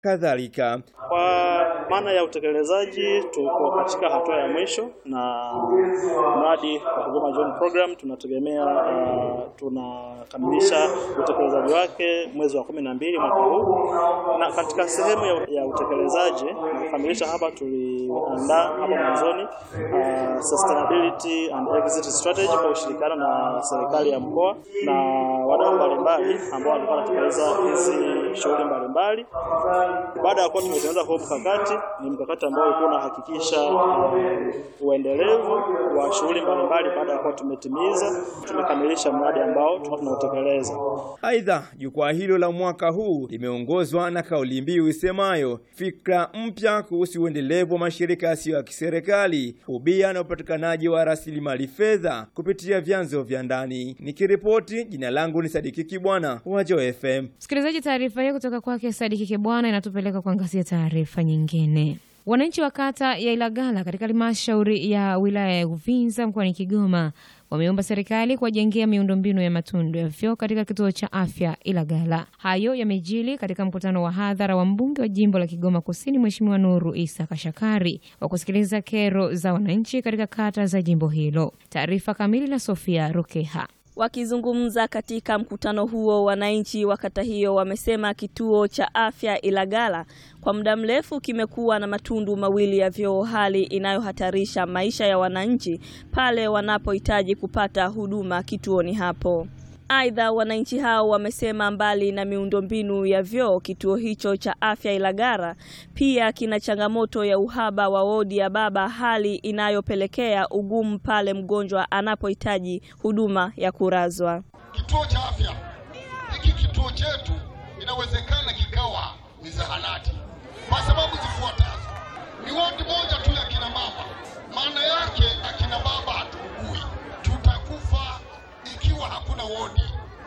kadhalika. Kwa maana ya utekelezaji, tuko katika hatua ya mwisho na mradi wa Kigoma John Program tunategemea uh, tunakamilisha utekelezaji wake mwezi wa kumi na mbili mwaka huu, na katika sehemu ya, ya utekelezaji na kukamilisha hapa, tuliandaa hapa mwanzoni uh, sustainability and exit strategy kwa ushirikiano na serikali ya mkoa na wadau mbalimbali ambao walikuwa wanatekeleza hizi shughuli mbalimbali. Baada ya kuwa tumetengeneza huo mkakati, ni mkakati ambao ulikuwa unahakikisha uh, uendelevu wa shughuli mbalimbali. Baada ya kuwa tumetimiza, tumekamilisha mradi ambao tulikuwa tunautekeleza. Aidha, jukwaa hilo la mwaka huu limeongozwa na kauli mbiu isemayo fikra mpya kuhusu uendelevu wa mashirika yasiyo ya kiserikali, ubia na upatikanaji wa rasilimali fedha kupitia vyanzo vya ndani. Nikiripoti, jina langu ni Sadiki Kibwana wa Joy FM. Msikilizaji, taarifa hiyo kutoka kwake Sadiki Kibwana inatupeleka kuangazia taarifa nyingine. Wananchi wa kata ya Ilagala katika halmashauri ya wilaya ya Uvinza mkoani Kigoma wameomba serikali kuwajengea miundombinu ya matundu ya vyoo katika kituo cha afya Ilagala. Hayo yamejili katika mkutano wa hadhara wa mbunge wa jimbo la Kigoma Kusini, Mheshimiwa Nuru Isa Kashakari wa kusikiliza kero za wananchi katika kata za jimbo hilo. Taarifa kamili na Sofia Rukeha. Wakizungumza katika mkutano huo, wananchi wa kata hiyo wamesema kituo cha afya Ilagala kwa muda mrefu kimekuwa na matundu mawili ya vyoo, hali inayohatarisha maisha ya wananchi pale wanapohitaji kupata huduma kituoni hapo. Aidha, wananchi hao wamesema mbali na miundombinu ya vyoo, kituo hicho cha afya Ilagala pia kina changamoto ya uhaba wa wodi ya baba, hali inayopelekea ugumu pale mgonjwa anapohitaji huduma ya kurazwa. Kituo cha afya hiki, kituo chetu inawezekana kikawa ni zahanati kwa sababu zifuatazo: ni wodi moja tu ya kina mama. Maana yake akina baba hatuugui, tutakufa ikiwa hakuna wodi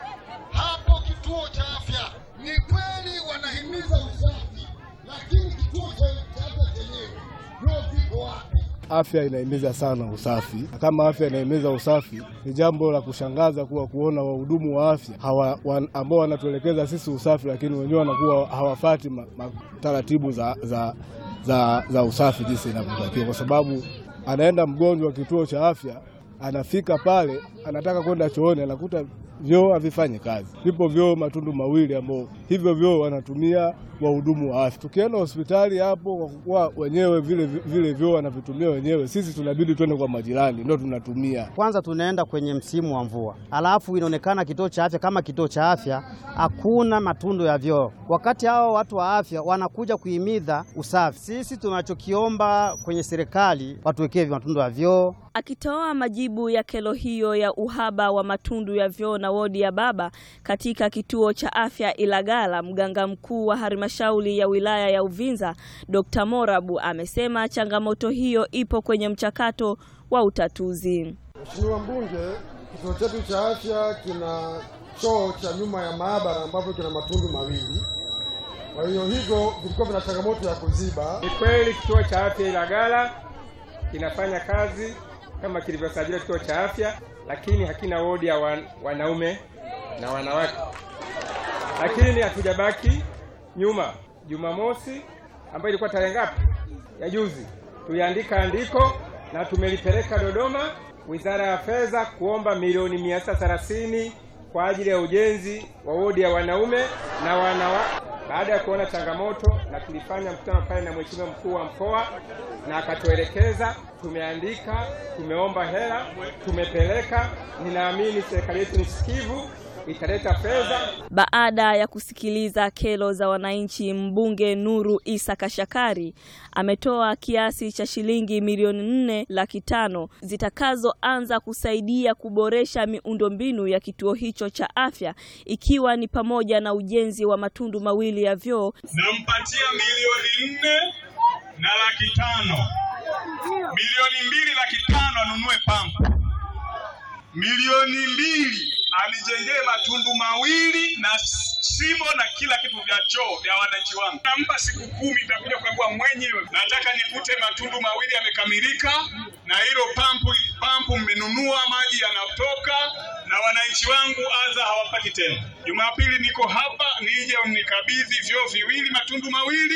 hapo. Kituo cha afya ni kweli wanahimiza usafi, lakini kituo cha afya chenyewe ndio viko wapi? Afya inahimiza sana usafi. Kama afya inahimiza usafi, ni jambo la kushangaza kuwa kuona wahudumu wa afya hawa, wan, ambao wanatuelekeza sisi usafi, lakini wenyewe wanakuwa hawafati ma, ma, taratibu za, za, za, za usafi jinsi inavyotakiwa, kwa sababu anaenda mgonjwa kituo cha afya, anafika pale, anataka kwenda chooni, anakuta vyoo havifanyi kazi. Vipo vyoo matundu mawili ambao hivyo vyoo wanatumia wahudumu wa afya. Tukienda hospitali hapo, kwa kuwa wenyewe vile vile vyoo wanavitumia wenyewe, sisi tunabidi twende kwa majirani, ndio tunatumia. Kwanza tunaenda kwenye msimu wa mvua, alafu inaonekana kituo cha afya kama kituo cha afya hakuna matundu ya vyoo, wakati hao watu wa afya wanakuja kuhimiza usafi. Sisi tunachokiomba kwenye serikali watuwekee matundu ya vyoo. Akitoa majibu ya kero hiyo ya uhaba wa matundu ya vyoo na wodi ya baba katika kituo cha afya Ilagala, mganga mkuu wa halmashauri ya wilaya ya Uvinza Dr. Morabu amesema changamoto hiyo ipo kwenye mchakato wa utatuzi. Mheshimiwa Mbunge, kituo chetu cha afya kina choo cha nyuma ya maabara ambapo kina matundu mawili, kwa hiyo hivyo vilikuwa vina changamoto ya kuziba. Ni kweli kituo cha afya Ilagala kinafanya kazi kama kilivyosajiliwa kituo cha afya, lakini hakina wodi ya wan, wanaume na wanawake. Lakini hatujabaki nyuma. Jumamosi ambayo ilikuwa tarehe ngapi ya juzi, tuliandika andiko na tumelipeleka Dodoma Wizara ya Fedha kuomba milioni mia sita thelathini kwa ajili ya ujenzi wa wodi ya wanaume na wanawake baada ya kuona changamoto, na tulifanya mkutano pale na mheshimiwa mkuu wa mkoa na akatuelekeza. Tumeandika, tumeomba hela, tumepeleka. Ninaamini serikali yetu ni sikivu, italeta fedha. Baada ya kusikiliza kero za wananchi, mbunge Nuru Isa Kashakari ametoa kiasi cha shilingi milioni nne laki tano zitakazoanza kusaidia kuboresha miundombinu ya kituo hicho cha afya ikiwa ni pamoja na ujenzi wa matundu mawili ya vyoo. Nampatia milioni nne na laki tano, milioni mbili laki tano anunue pampu, milioni mbili anijengee matundu mawili na shimo na kila kitu vya choo vya wananchi wangu. Nampa siku kumi, nitakuja kukagua mwenyewe. Nataka nikute matundu mawili yamekamilika, na hilo pampu pampu mmenunua, maji yanatoka na wananchi wangu adha hawapati tena. Jumapili niko hapa, nije mnikabidhi vyoo viwili, matundu mawili